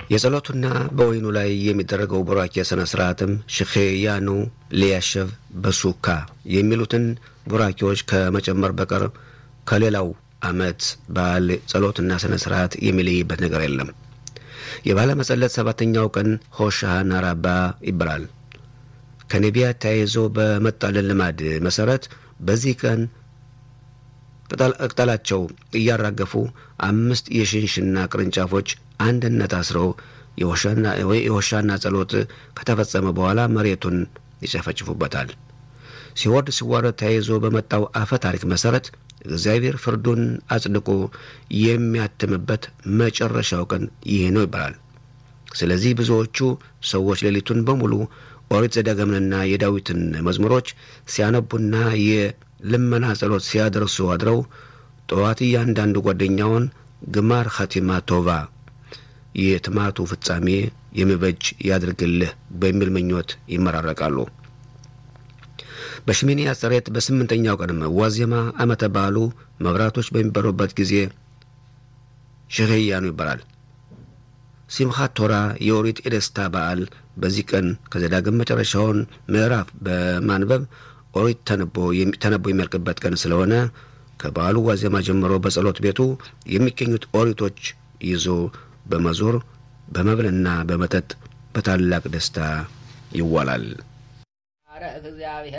የጸሎቱና በወይኑ ላይ የሚደረገው ቡራኬ ሥነ ሥርዓትም ሽኼያኑ ሊያሸቭ በሱካ የሚሉትን ቡራኬዎች ከመጨመር በቀር ከሌላው ዓመት በዓል ጸሎትና ሥነ ሥርዓት የሚለይበት ነገር የለም። የባለ መጸለት ሰባተኛው ቀን ሆሻና ራባ ይባላል። ከነቢያት ተያይዞ በመጣልን ልማድ መሠረት በዚህ ቀን ቅጠላቸው እያራገፉ አምስት የሽንሽና ቅርንጫፎች አንድነት አስረው የሆሻና ጸሎት ከተፈጸመ በኋላ መሬቱን ይጨፈጭፉበታል። ሲወርድ ሲዋረድ ተያይዞ በመጣው አፈ ታሪክ መሠረት እግዚአብሔር ፍርዱን አጽድቆ የሚያትምበት መጨረሻው ቀን ይህ ነው ይባላል። ስለዚህ ብዙዎቹ ሰዎች ሌሊቱን በሙሉ ኦሪት ዘዳግምንና የዳዊትን መዝሙሮች ሲያነቡና የልመና ጸሎት ሲያደርሱ አድረው ጠዋት እያንዳንዱ ጓደኛውን ግማር ኸቲማ ቶቫ የትማቱ ፍጻሜ የሚበጅ ያድርግልህ በሚል ምኞት ይመራረቃሉ። በሽሚኒ አጸሬት በስምንተኛው ቀንም ዋዜማ ዓመተ በዓሉ መብራቶች በሚበሩበት ጊዜ ሽህያኑ ይባላል። ሲምኻት ቶራ የኦሪት የደስታ በዓል በዚህ ቀን ከዘዳግም መጨረሻውን ምዕራፍ በማንበብ ኦሪት ተነቦ የሚያልቅበት ቀን ስለሆነ ከበዓሉ ዋዜማ ጀምሮ በጸሎት ቤቱ የሚገኙት ኦሪቶች ይዞ በመዞር በመብልና በመጠጥ በታላቅ ደስታ ይዋላል።